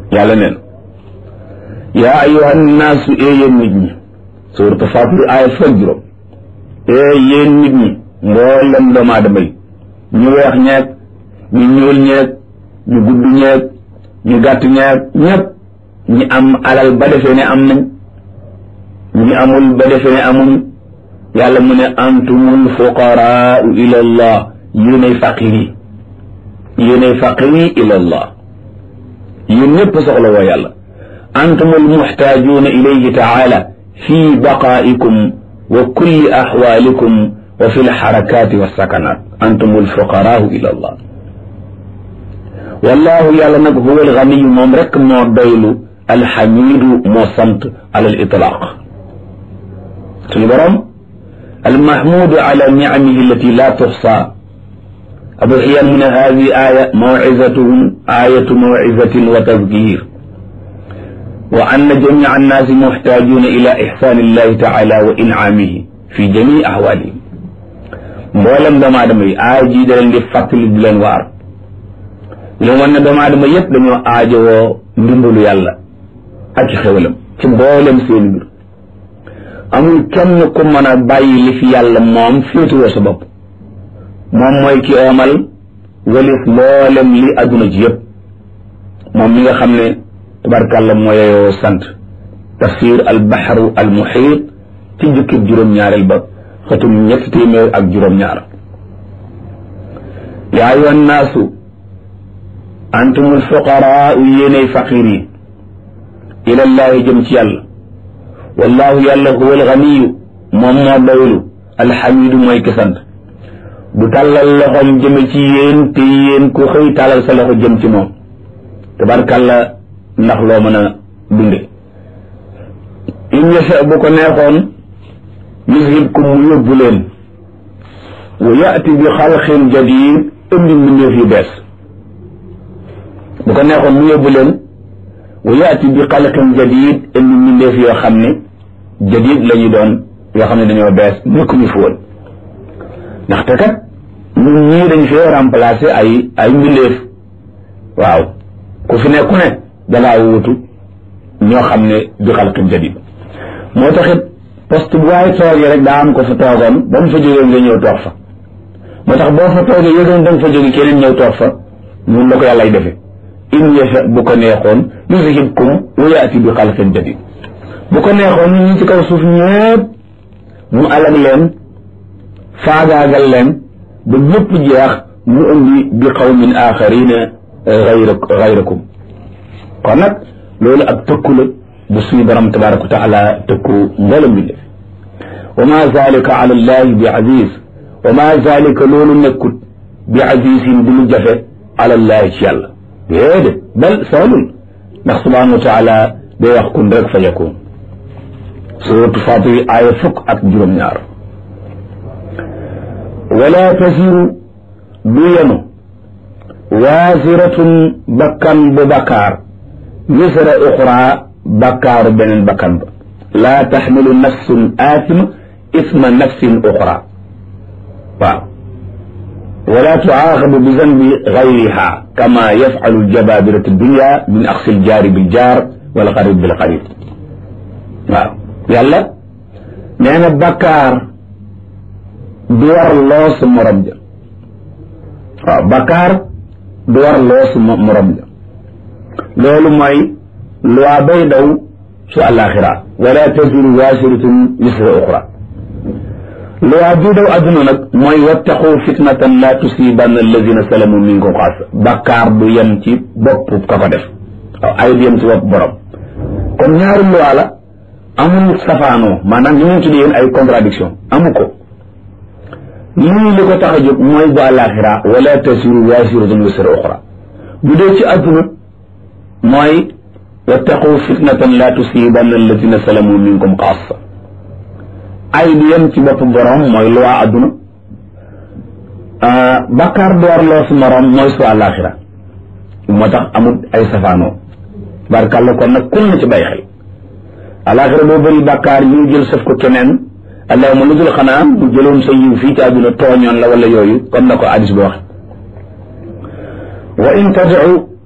yàlla neen yaa ayuha nnaasu ee yéen nit ñi suuratu Faatir aaya fukk juróom ee yéen nit ñi mboolem doomu aadama yi ñu weex ñeeg ñu ñuul ñeeg ñu gudd ñeeg ñu gàtt ñeeg ñépp ñi am alal ba defee ne am nañ ñi amul ba defee ne amuñ yàlla mu ne antumul fuqaraau ila allah yéenay faqir yi yéenay faqir yi ila allah yéen ñëpp soxla woo yàlla antumul muxtaajuuna ilayhi taala fi baqaa'ikum wa kulli axwaalikum wa fi lxarakaati walsakanaat antumul fuqaraau ila allah wallahu yàlla nag huwa alganiyu moom rek moo doylu alxamidu moo sant ala alitlaq suñu borom almahmudu ala nicamihi allati la tuxsa abu xiyan mu ne hadi aya mawcizatuhum ayatu mawcizatin wa tadkir wa anna jamica annaasi muxtaajuuna ila ixsaani illahi taala wa incaamihi fi jamii ahwaalihim mboolem doomu aadama yi aaya jii da leen di fàttali di leen waar li wan ne doomu aadama yépp dañoo aajowoo ndimbalu yàlla ak xewalam ci mboolem seeni mbir amul kenn ku mën a bàyyi li fi yàlla moom féetuwoo sa bopp moom mooy ki oomal walis mboolem li adduna ji yépp moom mi nga xam ne tabarkàlla moo yeyoo sant tafsir al baxru al muxiit ci jukkib juróom-ñaareel ba xëtum ñetti téeméer ak juróom-ñaar yaa ayyuha nnaasu antumul fuqaraau yéenay faqir yi ilallaahi jëm ci yàlla wallaahu yàlla huwa alganiyu moom moo doylu alxamidu mooy ki sant du tàllal loxoom jëme ci yéen te yéen ku xëy tàllal sa loxo jëm ci moom tabarkàlla ndax loo mën a dunde in yasha bu ko neexoon yuzhibkum mu yóbbu leen wa yaati bi xalqin jadid indi mbindeef yu bees bu ko neexoon mu yóbbu leen wa yaati bi xalqin jadid indi mbindeef yoo xam ne jadid la ñu doon yoo xam ne dañoo bees nekkuñu fi woon ndaxte kat ñun ñii dañ fee remplacer ay ay mbindeef waaw ku fi nekku ne dangaa wuutu ñoo xam ne bi xalqin jadid moo taxit poste bu waaye toogee rek daa am ko fa toogoon ba mu fa jógee nga ñëw toog fa moo tax boo fa toogee yëgoon da nga fa jóge keneen ñëw toog fa ñun la ko yàllay defe in yasha bu ko neexoon yuzhibkum wa yaati bi xalqin jadid bu ko neexoon ñi ci kaw suuf ñëpp mu alag leen faagaagal leen ba ñëpp jeex mu indi bi qawmin axarina gayra gayrakum kon nag loolu ak tëkku la bu suñu borom tabaraka wa taala tëkku mboolem bi def wa ma zalika ala allahi bi aziz wa ma zalika loolu nekkut bi azizin du lu jafe ala allahi ci yàlla déedéet bal soolul ndax subhanahu wa taala day wax kun rek fa yakun suratu Fatir aaya fukk ak juróom-ñaar wala tasiru du yenu waasiratun bakkan bu bakkaar wisra uxra bakkaaru beneen bakkan ba laa taxmilu nafsun aatima isma nafsin uxra waaw wala tuaaxabu bi zanbi gayriha kama yafalu ljababiratu dunya min axsi ljaari biljaar wal xarib bilxarib waaw yàlla nee na bakkaar du war loo sa morom ja waaw bakkaar du war loo sa morom ja loolu mooy loi bay daw su àllaaxira wala taziru waasiratun wisra uxra loi bi daw adduna nag mooy wattaqu fitnatan la tusibanna alladina salamu minkum xaasa bakkaar du yem ci bopp ka ko def waaw ay du yem ci bopp borom kon ñaari loi la amul safaanoo maanaam li ñu tuddee yéen ay contradiction amu ko lii li ko tax a jóg mooy bu àllaaxira wala tasiru waasiratun wisra uxra bu dee ci adduna mooy wattaqu fitnatan la tusibanna alladina salamu minkum xaasa ay du yem ci bopp borom mooy lu waa adduna bakkaar door loo su morom mooy su àllaaxira moo tax amul ay safaanoo barkàlla kon nag kun na ci bay xel àllaaxira boo bëri bakkaar ñu jël sëf ko keneen allahuma lu dul xanaa bu jëloon sa yiw fii ci àdduna tooñoon la wala yooyu comme na ko hadis bi wax wa in tadcu